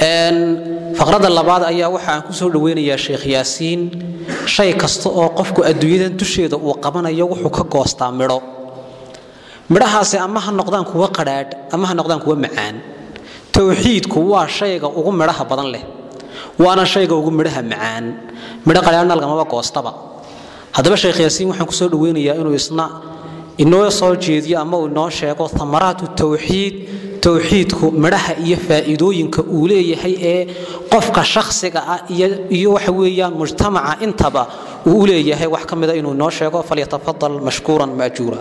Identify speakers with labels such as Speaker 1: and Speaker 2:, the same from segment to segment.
Speaker 1: faqradda labaad ayaa waxa aan ku soo dhoweynayaa sheekh yaasiin shay kasta oo qofku adduunyadan dusheeda uu qabanayo wuxuu ka goostaa midho midhahaasi ama ha noqdaan kuwa qadhaadh ama ha noqdaan kuwa macaan towxiidku waa shayga ugu midhaha badan leh waana shayga ugu midhaha macaan midho qadhaadhna lagamaba goostaba haddaba sheekh yaasiin waxaan kusoo dhoweynayaa inuu isna inoo soo jeediyo ama uu inoo sheego amaraatu towxiid towxiidku midhaha iyo faa'iidooyinka uu leeyahay ee qofka shakhsiga ah iyo waxa weeyaan mujtamaca intaba uu u leeyahay wax ka mida inuu inoo sheego falyatafadal mashkuuran maajuura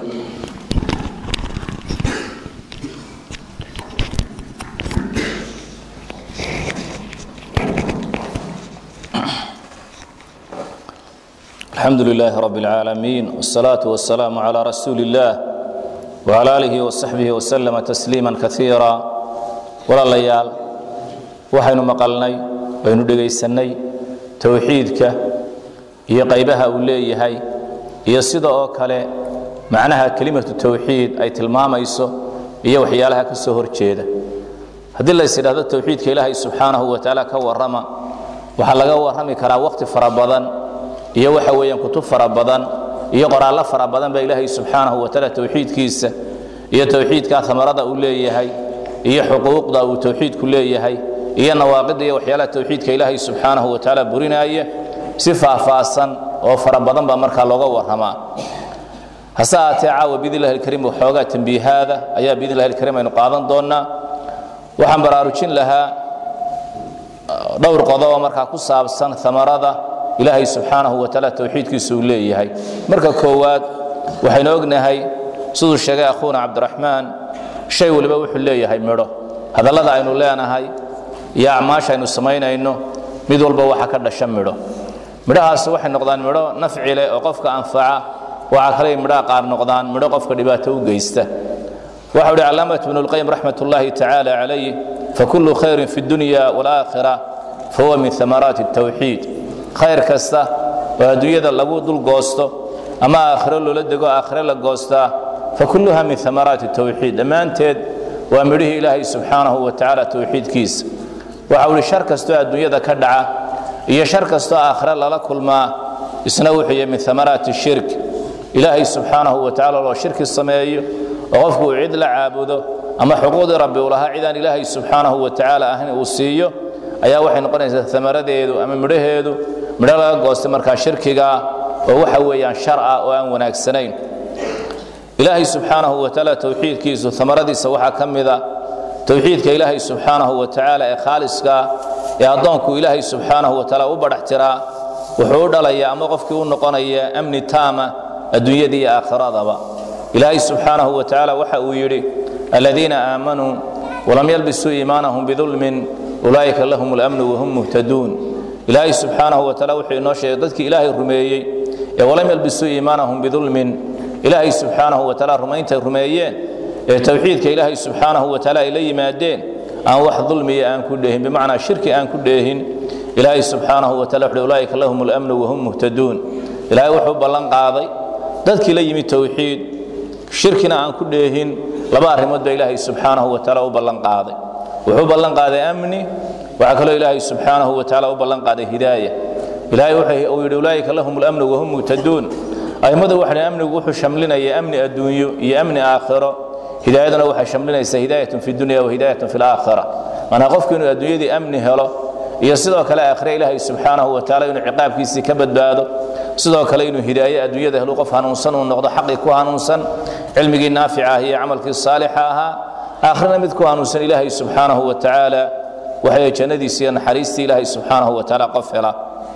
Speaker 2: الحمد لله رب العالمين والصلاة والسلام على رسول الله وعلى آله وصحبه وسلم تسليما كثيرا ولا ليال وحين مقلني وين دغيسني توحيدك هي قيبها وليهي هي sida oo kale macnaha kelimatu tawxiid ay tilmaamayso iyo waxyaalaha ka soo horjeeda haddii la yidhaahdo tawxiidka ilaahay subxaanahu wa tacaala ka warrama waxaa laga warrami karaa waqti fara badan iyo waxa weeyaan kutub fara badan iyo qoraallo fara badan baa ilaahay subxaanahu wa tacaala tawxiidkiisa iyo tawxiidka amarada uu leeyahay iyo xuquuqda uu tawxiidku leeyahay iyo nawaaqida iyo waxyaalaha tawxiidka ilaahay subxaanahu wa tacaala burinaya si faahfaahsan oo fara badan baa markaa looga warramaa hase ahaatee caawa biidnillahi alkariim waxoogaa tambiihaada ayaa biidnillahi alkariim aynu qaadan doonnaa waxaan baraarujin lahaa dhowr qodobo markaa ku saabsan amarada ilaahay subxaanahu wa tacaala tawxiidkiisa uu leeyahay marka koowaad waxaynu ognahay siduu sheegay akhuuna cabdiraxmaan shay waliba wuxuu leeyahay midho hadallada aynu leenahay iyo acmaasha aynu samaynayno mid walba waxa ka dhasha midho midhahaasi waxay noqdaan midho nafci leh oo qofka anfaca waxaa kale midhaha qaar noqdaan midho qofka dhibaato u geysta waxa uhi calaamat ibnu lqayim raxmat ullaahi tacaala calayh fakulu khayrin fi dunya waalaakhira fahuwa min amaraati tawxiid khayr kasta oo adduunyada lagu dul goosto ama aakhiro loola dego aakhire la goostaa fakulluha min amaraati tawxiid dhammaanteed waa midhihii ilaahay subxaanahu wa tacaala tawxiidkiisa waxa uhi shar kastoo adduunyada ka dhaca iyo shar kastoo aakhire lala kulmaa isna wuxuu yahay min amaraati shirk ilaahay subxaanahu wa tacala loo shirki sameeyo oo qofku uu cid la caabudo ama xuquuqdii rabbi uu lahaa cidaan ilaahay subxaanahu wa tacaala ahayn uu siiyo ayaa waxay noqonaysaa amaradeedu ama midhaheedu midho laga goostay markaa shirkigaa oo waxa weeyaan shar ah oo aan wanaagsanayn ilaahay subxaanahu wa tacaala towxiidkiisu amaradiisa waxaa ka mida towxiidka ilaahay subxaanahu wa tacaala ee khaaliskaa ee addoonku ilaahay subxaanahu wa tacaala u badhax tiraa wuxuu u dhalayaa ama qofkii u noqonaya amni taama adduunyada iyo aakhiradaba ilaahay subxaanahu wa tacaala waxa uu yidhi aladiina aamanuu walam yalbisuu iimaanahum bidulmin ulaa'ika lahum اlamnu wahum muhtaduun ilaahay subxaanahu wa taala wuxuu inoo sheegay dadkii ilaahay rumeeyey ee walam yalbisuu iimaanahum bidulmin ilaahay subxaanahu wa taala rumayntay rumeeyeen ee towxiidka ilaahay subxaanahu wa taala ay la yimaadeen aan wax dulmiya aan ku dheehin bimacnaa shirki aan ku dheehin ilaahay subxaanahu wa taala wuxuu ulaa'ika lahum اlamnu wahum muhtaduun ilaahay wuxuu ballan qaaday dadkii la yimid towxiid shirkina aan ku dheehin laba arrimood baa ilaahay subxaanahu wa taala u ballan qaaday wuxuu ballan qaaday amni waxaa kaloo ilaahay subxaanahu wa tacaala u ballan qaaday hidaaya ilaahay uu yidhi ulaa'ika lahum اlamnu wahum muhtaduun a'immadu waxay amnigu wuxuu shamlinaya amni adduunyo iyo amni aakhiro hidaayaduna waxay shamlinaysaa hidaayatun fi dunya wa hidaayatun fi laakhira maanaa qofku inuu adduunyadii amni helo iyo sidoo kale aakhire ilaahay subxaanahu wa tacaala inuu ciqaabkiisii ka badbaado sidoo kale inuu hidaaye adduunyada helu qof hanuunsan uu noqdo xaqii ku hanuunsan cilmigii naafica ah iyo camalkii saalixa ahaa aakhirana mid ku hanuunsan ilaahay subxaanahu wa tacaala waxay jannadiisa iyo naxariistii ilaahay subxaanahu wa tacaala qof hela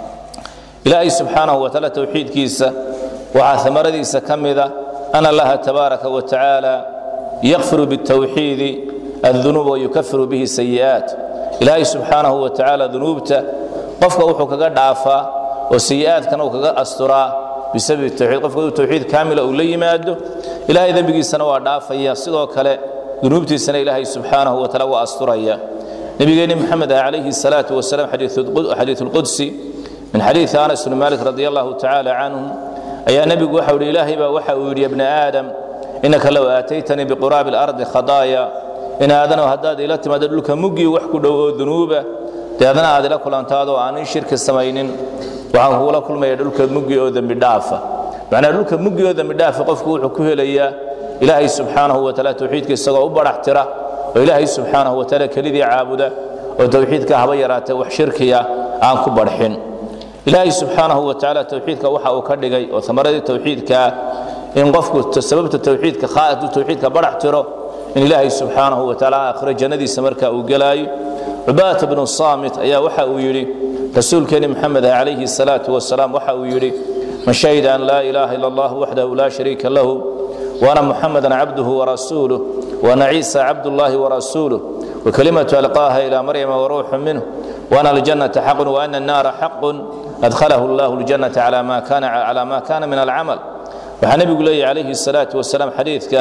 Speaker 2: ilaahay subxaanahu wa tacaala towxiidkiisa waxaa amaradiisa ka mida ana allaha tabaaraka wa tacaala yakfiru bitawxiidi addunuuba wayukafiru bihi sayi'aat ilaahay subxaanahu wa tacaala dunuubta qofka wuxuu kaga dhaafaa oo sayi'aadkana uu kaga asturaa bisababi tawxiid qofka uu tawxiid kaamila uu la yimaado ilaahay dembigiisana waa dhaafaya sidoo kale dunuubtiisana ilaahay subxaanahu wa taala waa asturaya nabigeenni maxamed ah calayhi salaatu wasalaam xadiiث اlqudsi min xadiiثi anas bni malik radi allahu tacaala canhu ayaa nebigu waxa uhi ilaahay baa waxa uu yidhi ya bna aadam inaka low aataytanii biquraabi اlardi khadaaya in aadanow haddaad ila timaado dhulka muggii wax ku dhow oo dunuuba deedna aad ila kulantaadoo aanin shirki samaynin waxaan kugula kulmaya dhulka muggi oo dembi dhaafa macnaa dhulka muggi oo dembi dhaafa qofku wuxuu ku helayaa ilaahay subxaanahu wataala towxiidka isagoo u badhax tira oo ilaahay subxaanahu wataala kelidii caabuda oo towxiidka haba yaraatee wax shirkiya aan ku badhxin ilaahay subxaanahu watacaala towxiidka waxa uu ka dhigay oo amaradii towxiidkaa in qofku sababta towxiidka haaduu towxiidka badhax tiro in ilaahay subxaanahu wataala aakhiro jannadiisa marka uu gelaayo cubaadata bnu saamit ayaa waxa uu yidhi rasuulkeeni maxamed ah calayhi salaatu wasalaam waxa uu yidhi man shahida an laa ilaaha ila allah waxdahu laa shariika lahu وأن محمدا عبده ورسوله وأن عيسى عبد الله ورسوله وكلمة ألقاها إلى مريم وروح منه وأن الجنة حق وأن النار حق أدخله الله الجنة على ما كان على ما كان من العمل وحن نبي لي عليه الصلاة والسلام حديث كان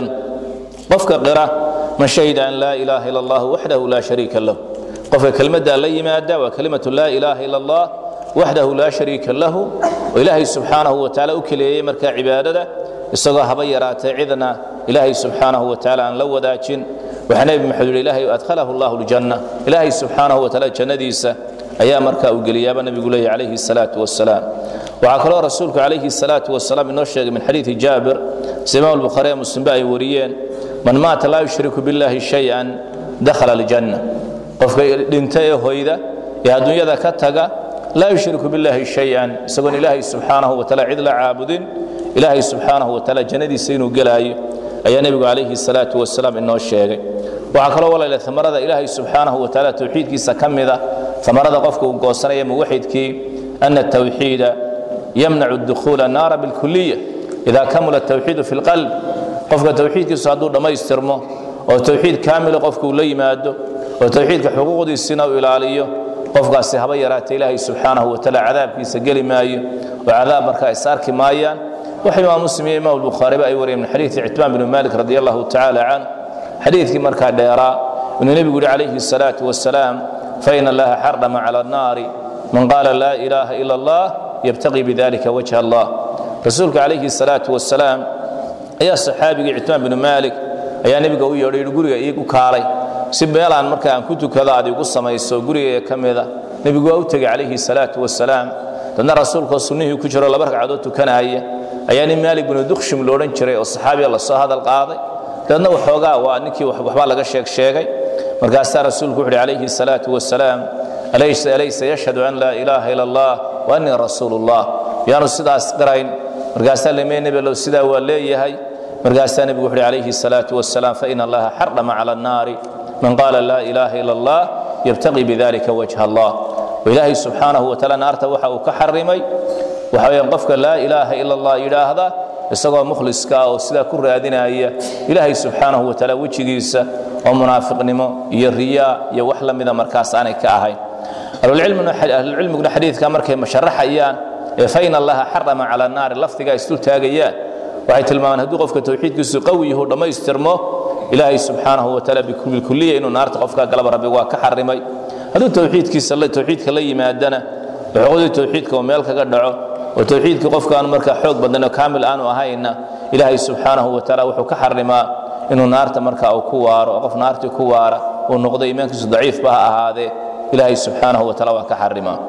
Speaker 2: قفك قرأ من شهد أن لا إله إلا الله وحده لا شريك له قفك كلمة لي مادة وكلمة لا إله إلا الله وحده لا شريك له وإلهي سبحانه وتعالى أكلي مركا عبادته isagoo haba yaraatee cidna ilaahay subxaanahu watacaala aan la wadaajin waxaa nebi maxamed yidhi ilaahay adkhalahu allahu ljanna ilaahay subxaanahu watacaala jannadiisa ayaa markaa uu geliyaaba nebigu leeyahy calayhi salaatu wasalaam waxaa kaloo rasuulku calayhi salaatu wasalaam inoo sheegay min xadiidi jaabir si imaam albukhaari ee muslimba ay wariyeen man maata laa yushriku billahi shay-an dakhala aljanna qofka dhinta ee hoyda ee adduunyada ka taga laa yushriku billahi shay-an isagoon ilaahay subxaanahu wataala cid la caabudin ilaahay subxaanahu wataala jannadiisa inuu gelaayo ayaa nebigu calayhi salaatu wasalaam inoo sheegay waxaa kaloo walayle amarada ilaahay subxaanahu wataala towxiidkiisa ka mida amarada qofka uu goosanaya muwaxidkii ana tawxiida yamnacu dukhuula naara bilkuliya ida kamula tawxiidu fi lqalb qofka towxiidkiisu hadduu dhammaystirmo oo towxiid kaamila qofka uu la yimaado oo towxiidka xuquuqdiisina uu ilaaliyo qofkaasi haba yaraata ilaahay subxaanahu wataala cadaabkiisa geli maayo oo cadaab markaa is arki maayaan waxa imaam muslim iyo imaam bukhaariba ay wariyeen min xadiidi citbaan binu malik radi allahu tacaala can xadiidkii markaa dheeraa inuu nebigu yihi calayhi الsalaatu wasalaam fain allaha xardama cala annaari man qaala laa ilaaha ila allah yabtaqii bidalika wajha allah rasuulka calayhi الsalaatu wasalaam ayaa saxaabigii citbaan binu malik ayaa nebiga u yeedhay yihi guriga iigu kaalay si meelaan marka aan ku tukado aad igu samayso gurigayga ka mida nebigu waa u tegey calayhi الsalaatu wasalaam dadna rasuulkoo sunnihii ku jiro laba ragcadood tukanaya ayaa nin maalik binu dukshim loodhan jiray oo saxaabiga lasoo hadal qaaday dabeedna waxoogaa waa ninkii waxbaa laga sheeg sheegay markaasaa rasuulku wuxu uhi calayhi salaatu wasalaam alaysa yashhadu an laa ilaaha ila allah wa annii rasuulullah yaanu sidaas qirayn markaasaa lemee nebilow sidaa waa leeyahay markaasaa nebigu wuxu uhi calayhi salaatu wasalaam faina allaha xardama cala annaari man qaala laa ilaaha ila allah yabtaqii bidalika wajha allah ilaahay subxaanahu wataala naarta waxa uu ka xarimay waxa weyaan qofka laa ilaaha ila allah yidhaahda isagoo mukhliska ah oo sidaa ku raadinaya ilaahay subxaanahu wataala wejigiisa oo munaafiqnimo iyo riyaa iyo wax la mida markaas aanay ka ahayn ahlulcilmiguna xadiidka markay masharaxayaan ee fain allaha xarama cala naari lafdigaa isdul taagayaan waxay tilmaamaan hadduu qofka towxiidkiisu qawi yahu dhammaystirmo ilaahay subxaanahu wataala bilkuliya inuu naarta qofka galaba rabbi waa ka xarimay hadduu towxiidkiisa towxiidka la yimaadana xuquuqdii towxiidka uu meel kaga dhaco oo towxiidkii qofkaan markaa xoog badan oo kaamil aanu ahayna ilaahay subxaanahu wataala wuxuu ka xarimaa inuu naarta marka uu ku waaro oo qof naartii ku waara uu noqdo iimaankiisu daciifba ha ahaadee ilaahay subxaanahu wataala waa ka xarimaa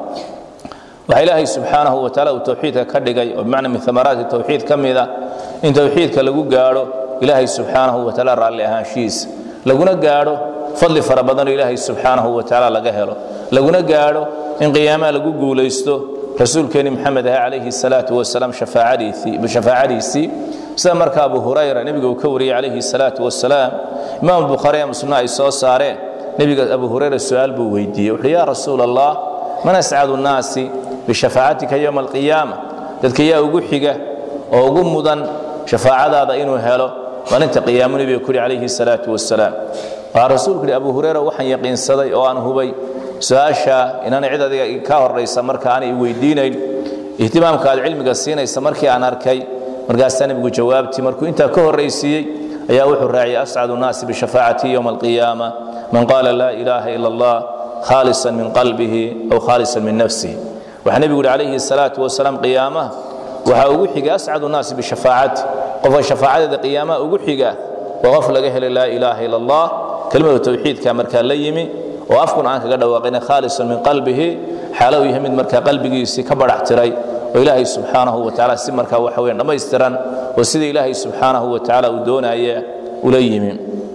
Speaker 2: waxaa ilaahay subxaanahu wataala uu towxiidka ka dhigay oo bimacna min amaraati towxiid ka mida in towxiidka lagu gaadho ilaahay subxaanahu wataala raalli ahaanshihiisa laguna gaadho fadli fara badanoo ilaahay subxaanahu wataala laga helo laguna gaadho in qiyaamaha lagu guulaysto rasuulkeeni maxamed ah calayhi salaatu wasalaam shafaacadiisii sida marka abu hurayra nebiga uu ka wariyey calayhi salaatu wasalaam imaam bukhaari ee muslimna ay soo saareen nebiga abu hurayra su-aal buu weydiiyey wuxuuhi yaa rasuul allah man ascadu nnaasi bishafaacatika yowma alqiyaama dadka yaa ugu xiga oo ugu mudan shafaacadaada inuu helo maalinta qiyaamu nebiga ku yihi calayhi salaatu wasalaam waxaa rasuulku yidhi abu hurayra waxaan yaqiinsaday oo aan hubay su-aasha inaanay cid adiga ka horaysa marka aanay weydiinayn ihtimaamka aad cilmiga siinaysa markii aan arkay markaasaa nebigu jawaabtii markuu intaa ka horraysiiyey ayaa wuxuu raaciyay ascadu nnaasi bishafaacati yowma alqiyaama man qaala laa ilaaha ila allah khaalisan min qalbihi aw khaalisan min nafsihi waxaa nebigu yihi calayhi salaatu wasalaam qiyaamaha waxaa ugu xiga ascadu nnaasi bishafaacati qofka shafaacadeeda qiyaamaha ugu xiga waa qof laga helay laa ilaaha ila allah kelimada tawxiidka markaa la yimi oo afkun aan kaga dhawaaqina khaalisan min qalbihi xaalo uu yahay mid markaa qalbigiisii ka badhax tiray oo ilaahay subxaanahu wa tacaala si markaa waxa weyan dhammaystiran oo sida ilaahay subxaanahu wa tacaala uu doonaya ula yimi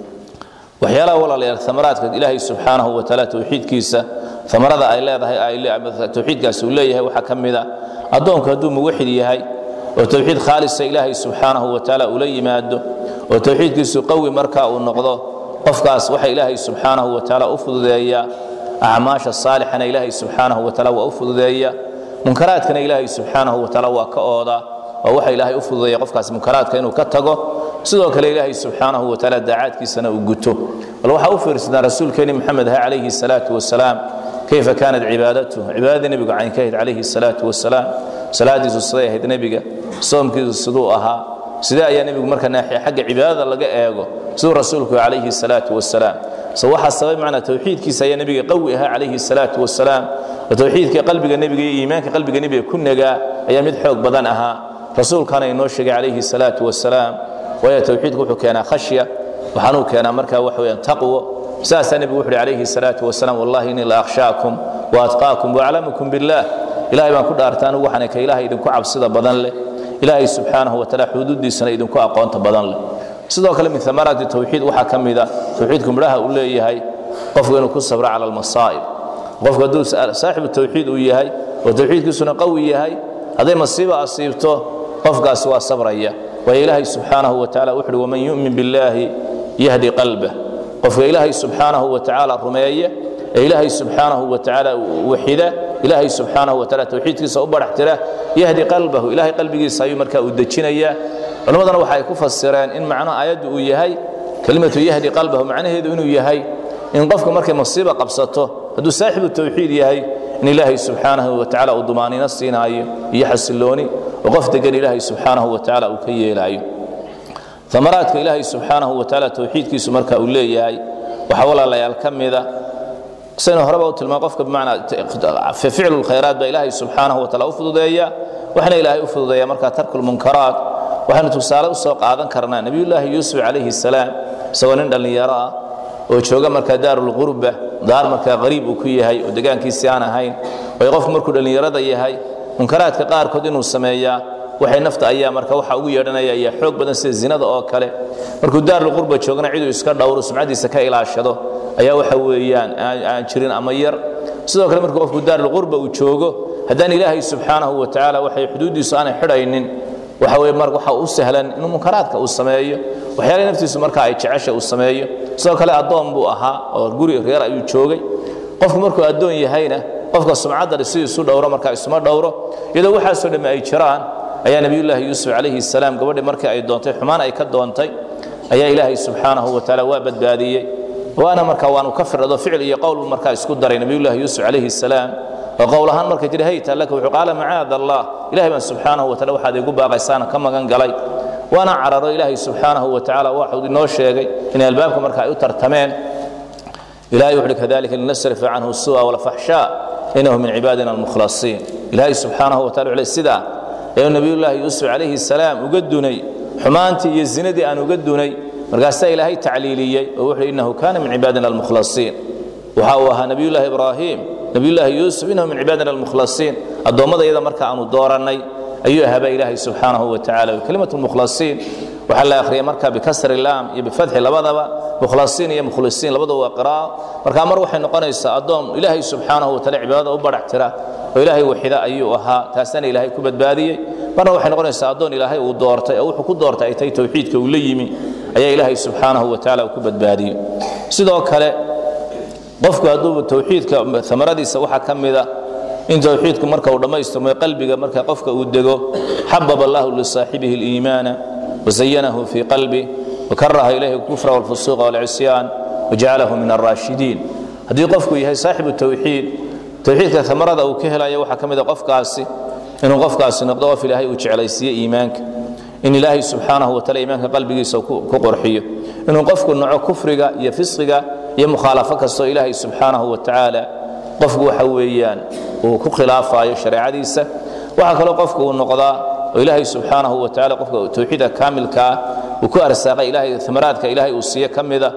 Speaker 2: waxyaalaha walaalayaal amaraadka ilaahay subxaanahu wa tacaala tawxiidkiisa amarada ay leedahay tawxiidkaasi uu leeyahay waxaa ka mida addoonku hadduu muwaxid yahay oo tawxiid khaalisa ilaahay subxaanahu wa tacaala ula yimaado oo tawxiidkiisu qawi marka uu noqdo qofkaas waxa ilaahay subxaanahu wa tacaala u fududeeya acmaasha saalixana ilaahay subxaanahu wa tacaala waa u fududeeya munkaraadkana ilaahay subxaanahu wa tacaala waa ka ooda oo waxa ilaahay u fududeeya qofkaas munkaraadka inuu ka tago sidoo kale ilaahay subxaanahu wa tacaala daacaadkiisana uu guto bal waxaa u fiirsataa rasuulkeeni maxamed ha calayhi salaatu wasalaam kayfa kaanat cibaadatuh cibaadadii nebigu caynkahayd calayhi salaatu wasalaam salaadiisu siday ahayd nebiga soomkiisu siduu ahaa sidee ayaa nebigu marka naaxiya xagga cibaadada laga eego siduu rasuulku calayhi salaatu wasalaam so waxaa sabab macnaa tawxiidkiisa ayaa nebiga qawi ahaa calayhi salaatu wasalaam oo tawxiidka qalbiga nebiga iyo iimaanka qalbiga nebiga ku nagaa ayaa mid xoog badan ahaa rasuulkana inoo sheegay calayhi salaatu wasalaam waayo tawxiidku wuxuu keenaa khashya waxaanuu keenaa markaa waxa weyaan taqwo saasaa nebigu wuxu uhi calayhi salaatu wasalaam wallahi innii la akhshaakum wa atqaakum waaclamukum billaah ilahay baan ku dhaarta anigu waxaan ka ilahay idinku cabsida badan leh ilaahay subxaanahu wa tacaala xuduuddiisana idinku aqoonta badan leh sidoo kale min amaraati tawxiid waxaa ka mida tawxiidku midhaha uu leeyahay qofku inuu ku sabro cala almasaa'ib qofku hadduu saaxibu tawxiid uu yahay oo tawxiidkiisuna qawi yahay hadday masiiba asiibto qofkaasi waa sabraya waayo ilaahay subxaanahu wa tacala wuxuuhi waman yu'min billaahi yahdi qalbah qofka ilaahay subxaanahu wa tacaala rumeeye ee ilaahay subxaanahu wa tacaala waxida ilaahay subxaanahu wa tacaala tawxiidkiisa u badhax tira yahdi qalbahu ilaahay qalbigiisa ayuu markaa u dejinayaa culimmadana waxa ay ku fasireen in macno aayaddu uu yahay kelimatu yahdi qalbahu macnaheedu inuu yahay in qofka markay masiiba qabsato hadduu saaxibu tawxiid yahay in ilaahay subxaanahu wa tacaala uu dumaaniino siinaayo iyo xasilooni oo qof degan ilaahay subxaanahu wa tacaala uu ka yeelaayo amaraadka ilaahay subxaanahu wa tacaala tawxiidkiisu marka uu leeyahay waxaa walaalayaal ka mida saynu horeba u tilmaan qofka bimacnaa ficlu lkhayraat baa ilaahay subxaanahu wa taala u fududeeya waxna ilaahay u fududeeya markaa tarku lmunkaraat waxaynu tusaale u soo qaadan karnaa nebiyullaahi yuusuf calayhi salaam isagoo nin dhallinyaro ah oo jooga markaa daarulqurba daar markaa qariib uu ku yahay oo degaankiisii aan ahayn way qofku markuu dhallinyarada yahay munkaraadka qaarkood inuu sameeyaa waxay nafta ayaa marka waxa ugu yeedhanaya ayaa xoog badan sida zinada oo kale markuu daarulqurba joogana ciduu iska dhowro sumcadiisa ka ilaashado ayaa waxa weeyaan aan jirin ama yar sidoo kale markuu qofku daarulqurba uu joogo haddaan ilaahay subxaanahu wa tacaala waxay xuduuddiisu aanay xidhaynin waxa weye mar waxa u sahlan inuu munkaraadka uu sameeyo waxyaalaha naftiisu marka ay jecesha uu sameeyo sidoo kale addoon buu ahaa oo guri reer ayuu joogay qofku markuu addoon yahayna qofka sumcadda si isu dhowro marka isuma dhowro iyadoo waxaasoo dhamme ay jiraan ayaa nebiyullaahi yuusuf calayhi salaam gabadhii markii ay doontay xumaan ay ka doontay ayaa ilaahay subxaanahu wa tacaala waa badbaadiyey waana marka waanu ka firado ficil iyo qowl markaa isku daray nebiyullaahi yuusuf calayhi salaam oo qowl ahaan markay tidhi hayta laka wuxuu qaala macaada allah ilahay baan subxaanahu wa taala waxaad igu baaqaysaana ka magan galay waana cararo ilaahay subxaanahu wa tacaala waxuu inoo sheegay inay albaabka marka ay u tartameen ilahay wuxuuhi kadalika linasrifa canhu su'a walfaxshaa inahu min cibaadina almukhlasiin ilaahay subxaanahu wa tala wuxuu sidaa ayuu nebiyullaahi yuusuf calayhi salaam uga dunay xumaantii iyo zinadii aan uga dunay markaasaa ilaahay tacliiliyey oo wuxuu innahu kaana min cibaadina almukhlasiin waxa uu ahaa nebiyullaahi ibraahim nebiyullaahi yuusuf innahu min cibaadina almukhlasiin addoommada iyada marka aanu doorannay ayuu ahaaba ilaahay subxaanahu wa tacala kelimatu mukhlasiin waxaa la akhriyay marka bikasri laam iyo bifatxi labadaba mukhlasiin iyo mukhlisiin labadaba waa qiraa'o marka mar waxay noqonaysaa addoon ilaahay subxaanahu wa taala cibaadada u badhax tira oo ilaahay waxida ayuu ahaa taasana ilaahay ku badbaadiyey marna waxay noqonaysaa addoon ilaahay uu doortay oo wuxuu ku doortay ay tahay tawxiidka uu la yimi ayaa ilaahay subxaanahu wa tacaala uu ku badbaadiyey sidoo kale qofku hadduu tawxiidka amaradiisa waxaa ka mida in tawxiidku marka uu dhammaystirmo qalbiga marka qofka uu dego xababa allahu lisaaxibihi اliimaana wazayanahu fii qalbi wakaraha ilayhi اlkufra wاlfusuuqa wاlcisyaan wajacalahu min alraashidiin haddii qofku yahay saaxibu tawxiid tawxiidka amarada uu ka helayo waxaa ka mida qofkaasi inuu qofkaasi noqdo qof ilaahay uu jeclaysiiye iimaanka in ilaahay subxaanahu wa taala iimaanka qalbigiisa ku qorxiyo inuu qofku naco kufriga iyo fisqiga iyo mukhaalafo kastoo ilaahay subxaanahu wa tacaala qofku waxa weeyaan uu ku khilaafayo shareecadiisa waxaa kaloo qofku uu noqdaa oo ilaahay subxaanahu wa tacaala qofka tawxiidka kaamilkaa uu ku arsaaqay ilaahay amaraadka ilaahay uu siiye ka mida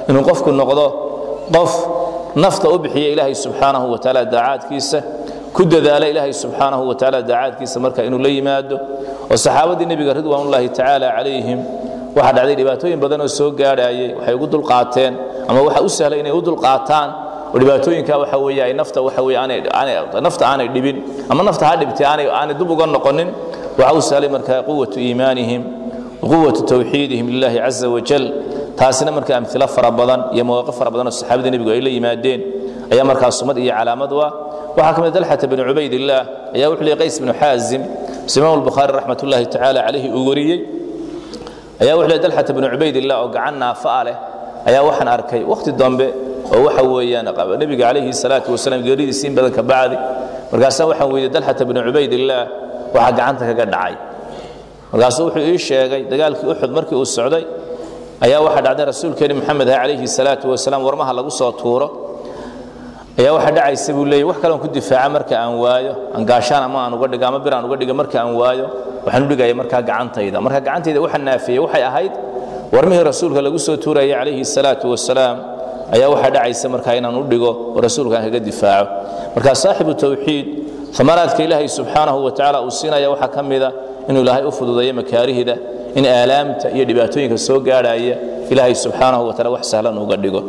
Speaker 2: inuu qofku noqdo qof nafta u bixiya ilaahay subxaanahu wa tacaala daacaadkiisa ku dadaala ilaahay subxaanahu wa tacaala daacaadkiisa marka inuu la yimaado oo saxaabadii nebiga ridwaanullaahi tacaala calayhim waxaa dhacday dhibaatooyin badan oo soo gaadhaayay waxay ugu dulqaateen ama waxa u sahlay inay u dulqaataan oo dhibaatooyinka waxa weeye ay nafta waxa weeye aanay aanay nafta aanay dhibin ama nafta ha dhibtay aanay aanay dib uga noqonin waxa u sahlay markaa quwatu iimaanihim quwatu tawxiidihim lillahi caza wajal taasina marka amilo fara badan iyo mawaaqif fara badan oo saxaabada nebigu ay la yimaadeen ayaa markaa sumad iyo calaamad u ah waxaa ka mid dalxata binu cubaydillaah ayaa wuxuu leeyay qays binu xaazim imaam albukhaari raxmat ullaahi tacaala calayhi uu wariyey ayaa wuxuu leeyay dalxata binu cubaydillaah oo gacan naafa ah leh ayaa waxaan arkay wakhti dambe oo waxa weeyaan nebiga calayhi salaatu wasalaam geeridiisi in badan ka bacdi markaasaa waxaan weydiiyey dalxata binu cubaydillaah waxaa gacanta kaga dhacay markaasuu wuxuu ii sheegay dagaalkii uxud markii uu socday ayaa waxaa dhacday rasuulkeeni maxamed ah calayhi salaatu wasalaam warmaha lagu soo tuuro ayaa waxaa dhacaysa buu leeyay wax kaleon ku difaaca marka aan waayo aan gaashaan ama aan uga dhigo ama bir aan uga dhigo marka aan waayo waxaan u dhigaya markaa gacantayda marka gacantayda waxa naafiyey waxay ahayd warmihii rasuulka lagu soo tuurayay calayhi salaatu wasalaam ayaa waxaa dhacaysa markaa inaan u dhigo oo rasuulka aan kaga difaaco marka saaxibu tawxiid amaraadka ilaahay subxaanahu wa tacaala uu siinaya waxaa ka mida inuu ilaahay u fududeeyo makaarihida in aalaamta iyo dhibaatooyinka soo gaadhaya ilaahay subxaanahu wa taala wax sahlan uga dhigo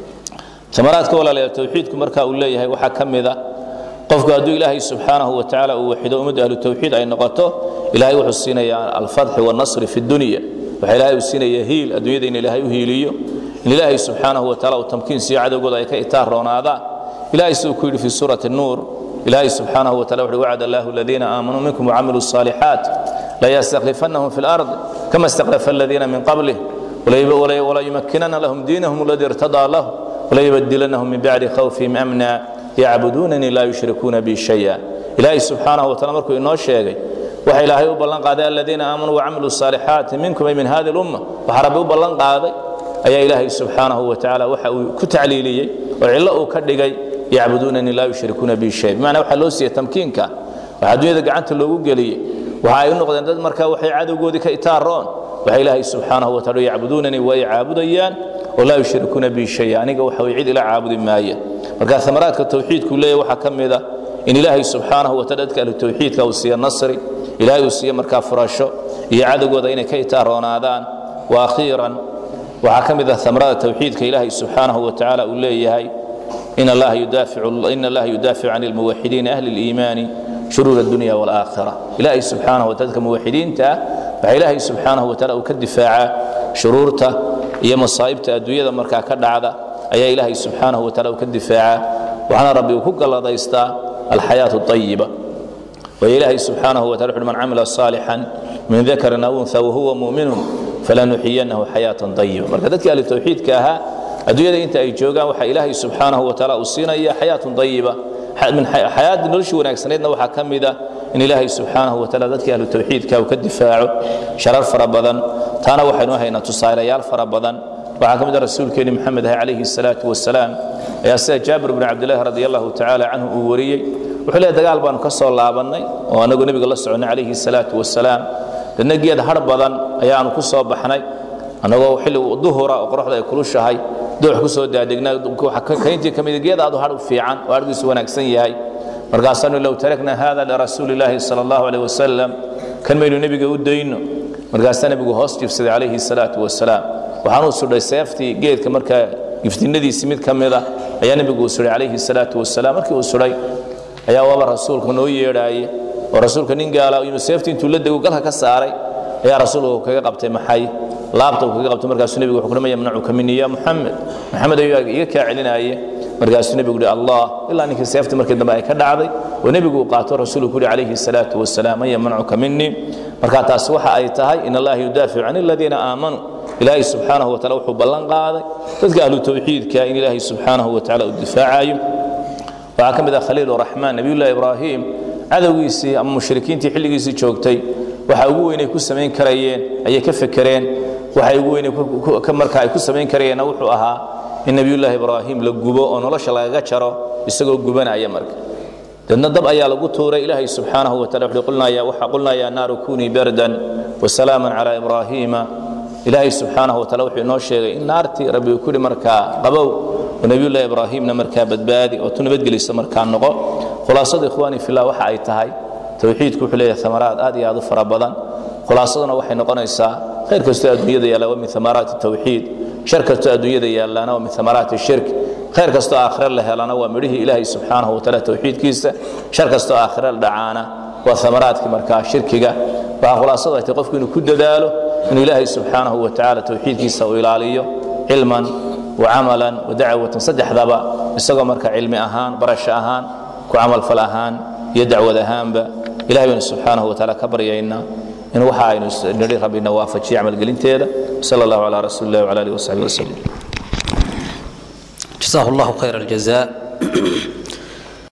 Speaker 2: amaraadka walaalayaal tawxiidku marka uu leeyahay waxaa ka mida qofku hadduu ilaahay subxaanahu wa tacaala uu waxido ummadda ahlu tawxiid ay noqoto ilaahay wuxuu siinayaa alfatxi wannasri fi dunya waxa ilaahay uu siinaya hiil adduunyada in ilaahay u hiiliyo in ilaahay subxaanahu wa taala uu tamkiin siiyo cadowgooda ay ka itaar roonaadaan ilaahay siduu ku yidhi fi suurati nuur ilaahay subxaanahu wa taala wuxuu wacada allahu aladiina aamanuu minkum wacamiluu الصaalixaat layastakhlifannahum fi اlard kama istakhlafa aladiina min qablih وlayumakinana lahum diinahum اladii irtadaa lahu وlayubadilanahum min bacdi khawfihim amna yacbudunanii laa yushrikuuna bi shaya ilaahay subxaanahu wa taala markuu inoo sheegay waxa ilaahay u ballan qaaday aladiina aamanuu wacamiluu الصaalixaati minkum ay min hadi اlumma waxa rabbi u ballan qaaday ayaa ilaahay subxaanahu wa tacaala waxa uu ku tacliiliyey oo cillo uu ka dhigay yacbuduunanii laa yushrikuuna bi shay bimacnaa waxaa loo siiyey tamkiinka waxaa dunyada gacanta loogu geliyey waxa ay u noqdeen dad markaa waxay cadowgoodii ka itaaroon waxa ilaahay subxaanahu wa taala yacbuduunanii way caabudayaan oo laa yushrikuuna bi shay aniga waxa way cid ila caabudi maaya marka amaraadka tawxiidku leeyahy waxaa ka mid a in ilaahay subxaanahu wa taala dadka ahlu tawxiidka uu siiyo nasri ilaahay uu siiyo markaa furasho iyo cadowgooda inay ka itaaronaadaan wa akhiiran waxaa ka mid ah amarada tawxiidka ilaahay subxaanahu wa tacaala uu leeyahay in allaha yudaaficu can almuwaxidiina ahli اliimaani shuruur اdunya wاlaakhira ilaahay subxaanahu wa taala dadka muwaxidiinta ah waxaa ilaahay subxaanahu wa taala uu ka difaacaa shuruurta iyo masaa'ibta adduunyada markaa ka dhacda ayaa ilaahay subxaanahu wa taala uu ka difaacaa waxaana rabbi uu ku galladaystaa alxayaaةu اطayiba waayo ilaahay subxaanahu wa tala wuxuhi man camila صaalixan min dakarin aw unha wahuwa mu'minun falanuxiyanahu xayaatan ayiba marka dadkii ahlu tawxiidka ahaa adduunyada inta ay joogaan waxaa ilaahay subxaanahu wa taala uu siinaya xayaatun ayiba xayaadii noloshii wanaagsanaydna waxaa ka mid ah in ilaahay subxaanahu wa taala dadkii ahlu tawxiidka uu ka difaaco sharar fara badan taana waxaynu haynaa tusaalayaal fara badan waxaa ka mid ah rasuulkeeni maxamed ah calayhi salaatu wasalaam ayaa sida jaabir bnu cabdillahi radi allahu tacaala canhu uu wariyey wuxuu leeyahy dagaal baanu ka soo laabannay oo annagu nebiga la soconnay calayhi salaatu wasalaam dadna geed har badan ayaanu ku soo baxnay annagoo xilli duhura oo qoraxda ay kulushahay doox ku soo daadegnaa kayntii ka mid geed aadu har u fiican oo hargiisu wanaagsan yahay markaasaanu low tarakna hada lirasuuli illaahi sala allahu aleyh wasalam kan maynu nebiga u dayno markaasaa nebigu hoos jibsaday calayhi salaatu wasalaam waxaanuu sudhay seeftii geedka markaa giftinadiisii mid ka mid a ayaa nebigu uu sudhay calayhi salaatu wasalaam markii uu sudhay ayaa waaba rasuulka noo yeedhaaye oo rasuulka nin gaala inuu seeftii intuu la dego galka ka saaray ayaa rasuulku kaga qabtay maxay laabta uu kaga qabtay markaasuu nebigu wuxuu kuhi ma yamnacuka minii ya muxamed maxamed ayuu iga kaa celinaaye markaasuu nebigu yidhi allah ilaa ninkii seeftii markii dambe ay ka dhacday oo nebigu uu qaato rasuulku ku yidhi calayhi salaatu wasalaam man yamnacuka minii marka taasi waxa ay tahay in allaha yudaaficu can aladiina aamanuu ilaahay subxaanahu wa taala wuxuu ballan qaaday dadka ahlu tawxiidka in ilaahay subxaanahu wa taala uu difaacayo waxaa ka mid ah khaliil raxmaan nabiyullahi ibraahim cadowgiisii ama mushrikiintii xilligiisii joogtay waxa ugu weynay ku samayn karayeen ayay ka fekereen waxa ugu weynay marka ay ku samayn karayeenna wuxuu ahaa in nebiyullaahi ibraahim la gubo oo nolosha lagaga jaro isagoo gubanaya marka dadna dab ayaa lagu tuuray ilaahay subxaanahu wa taala wuxuu qulnaya waxa qulnaa yaa naaru kunii bardan wasalaaman calaa ibraahiima ilaahay subxaanahu wataala wuxuu inoo sheegay in naartii rabbi uu ku yidhi markaa qabow oo nebiyullahi ibraahimna markaa badbaadi oo tu nabadgelisa markaa noqo khulaasada ikhwaani fillah waxa ay tahay towxiidku wuxuu leeyahay amaraad aad iyo aad u fara badan khulaasaduna waxay noqonaysaa khayr kastoo adduunyada yaalla waa min amaraati tawxiid shar kastoo adduunyada yaallana waa min amaraati shirk khayr kastoo aakhire la helana waa midhihii ilaahay subxaanahu wataala towxiidkiisa shar kastoo aakhire la dhacaana waa amaraadkii markaa shirkiga waxaa khulaasadu ay tahay qofku inuu ku dadaalo inuu ilaahay subxaanahu watacaala towxiidkiisa uu ilaaliyo cilman wacamalan wadacwatan saddexdaba isagoo marka cilmi ahaan barasho ahaan ku camalfal ahaan iyo dacwad ahaanba ilahay baynu subxaanahu wataala ka baryaynaa in waxa aynu nidhi rabbina waafajiyo camalgelinteeda sala allahu calaa rasuuli illahi wcala alihi wasaxbihi wasalim
Speaker 1: جزاه الله خير الجزاء